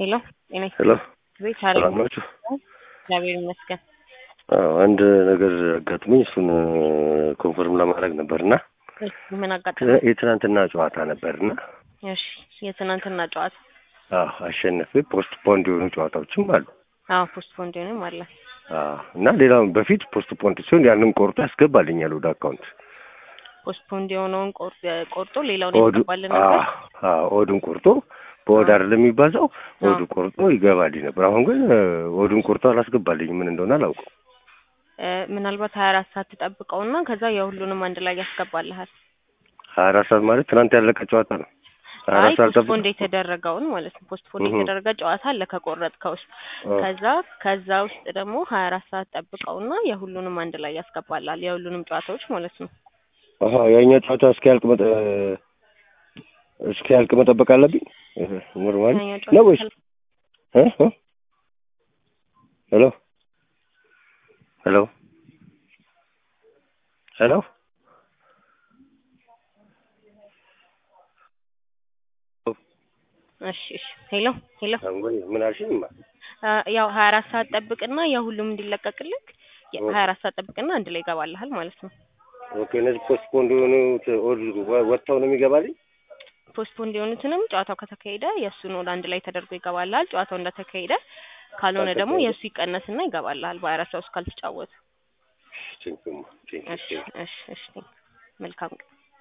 ሄሎ ጤና ሄሎ ቤት ሰላም ናችሁ? እግዚአብሔር ይመስገን። አዎ፣ አንድ ነገር አጋጥሞኝ እሱን ኮንፈርም ለማድረግ ነበርና እሺ፣ ምን አጋጠመ? የትናንትና ጨዋታ ነበርና እሺ፣ የትናንትና ጨዋታ አዎ አሸነፌ ፖስት ፖንድ የሆኑ ጨዋታዎችም አሉ። አዎ ፖስት ፖንዲንም አለ። አዎ እና ሌላውን በፊት ፖስት ፖንድ ሲሆን ያንን ቆርጦ ያስገባልኛል ወደ አካውንት ፖስት ፖንድ የሆነውን ቆር- ቆርጦ ሌላውን ኦዱ ያስገባልን ነበር። አዎ፣ አዎ፣ ኦዱን ቆርጦ በኦድ አይደለም የሚባዛው ኦዱ ቆርጦ ይገባልኝ ነበር። አሁን ግን ኦዱን ቆርጦ አላስገባልኝ ምን እንደሆነ አላውቅም። እ፣ ምናልባት ሀያ አራት ሰዓት ትጠብቀውና ከዛ የሁሉንም አንድ ላይ ያስገባልሃል። ሀያ አራት ሰዓት ማለት ትናንት ያለቀ ጨዋታ ነው። ሀያ አይ አራት ሰዓት ፖስት ፖንድ ጠብቅ የተደረገውን ማለት ነው። ፖስት ፖንድ እህ። የተደረገ ጨዋታ አለ ከቆረጥከው ውስጥ ከዛ ከዛ ውስጥ ደግሞ ሀያ አራት ሰዓት ጠብቀውና የሁሉንም አንድ ላይ ያስገባላል። የሁሉንም ጨዋታዎች ማለት ነው። አሀ ያኛ ጨዋታ እስኪያልቅ መጠ እስኪያልቅ መጠበቅ አለብኝ። እህ፣ ኖርማሊ ያኛው ነው ጨዋታ ወይስ እ እ ሄሎ ሄሎ ሄሎ እሺ እሺ። ሄሎ ሄሎ ወይ ምን አልሽኝማ? አ፣ ያው ሀያ አራት ሰዓት ጠብቅና የሁሉም እንዲለቀቅልክ ሀያ አራት ሰዓት ጠብቅና አንድ ላይ ይገባልሃል ማለት ነው። ኦኬ እነዚህ ፖስት ፖንድ የሆኑት ኦድ ወጥተው ነው የሚገባልኝ? ፖስት ፖንድ የሆኑትንም ጨዋታው ከተካሄደ የእሱን ወደ አንድ ላይ ተደርጎ ይገባልሃል። ጨዋታው እንደተካሄደ ካልሆነ ደግሞ ካልተካሄደ? የእሱ ይቀነስና ይገባልሃል በሀያ አራት ሰዓት ውስጥ ካልተጫወቱ። ቴንኪው ቴንኪው እሺ እሺ እሺ። መልካም ቀን